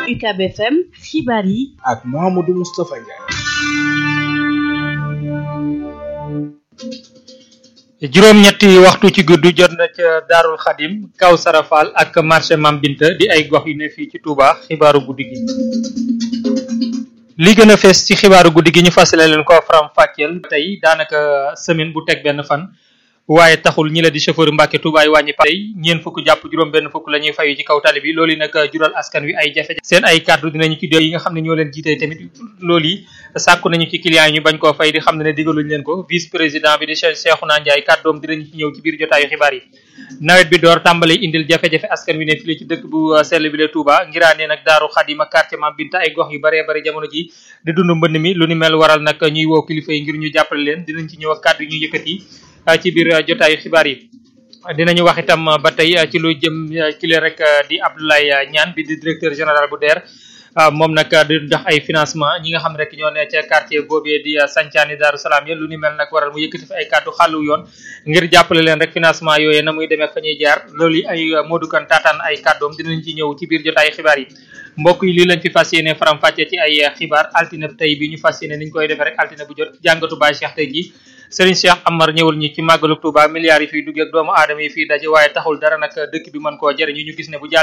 UCAB FM xibaar yi ak Mouhamadou Moustapha Ndiaye. juróom-ñetti waxtu ci guddi jot na ca Daarul Xadim kaw Sarafal ak marché Mam Binta di ay gox yu ne fii ci Touba xibaaru guddi gi. li gën a fees ci xibaaru guddi gi ñu fasale leen ko faram fàcceel tey daanaka semaine bu teg benn fan waaye taxul ñi la di chauffeur Mbàkke Touba yi wàññi tey ñeen fukk jàpp juróom benn fukk la ñuy fayu ci kaw tali bi loolu nag jural askan wi ay jafe-jafe seen ay kàddu dinañu ci dé yi nga xam ne ñoo leen jiitee tamit loolu yi sàkku nañu ci clients yi ñu bañ koo fay di xam ne ne digaluñ leen ko vice président bi di Cheikhouna Ndiaye kàddoom dinañu ci ñëw ci biir jotaayu xibaar yi nawet bi door tàmbale indil jafe-jafe askan wi ne fii ci dëkk bu sell bi la Touba ngiraanee nag Daaru Xadima quartier Mam Binta ay gox yu baree bari jamono ji di dund mbënd mi lu ni mel waral nag ñuy woo kilifa yi ngir ñu jàppale leen dinañ ci ñëw ak kàddu ñu yëkkati ci biir jotaayu xibaar yi dinañu wax itam ba tey ci lu jëm ci leen rek di Abdoulaye Niane bi di directeur général bu DER moom nag di jox ay financement ñi nga xam rek ñoo ne ca quartier boobee di Sancaani Daaru Salaam ya lu ni mel nag waral mu yëkkati fi ay kàddu xàllu yoon ngir jàppale leen rek financement yooyu na muy demee fa ñuy jaar loolu yi ay moodukan taataan ay kàddoom dinañ ci ñëw ci biir jotaayu xibaar yi mbokk yi lii lañ fi fas yéene faram fàcce ci ay xibaar altine tey bi ñu fas yéene niñ koy defee rek altine bu jot jàngatu Baye Cheikh tey ji Serigne Cheikh Amar ñëwul ñi ci màggalu Touba milliards yi fiy duggee ak doomu aadama yi fiy daje waaye taxul dara nag dëkk bi mën koo jëriñu ñu gis ne bu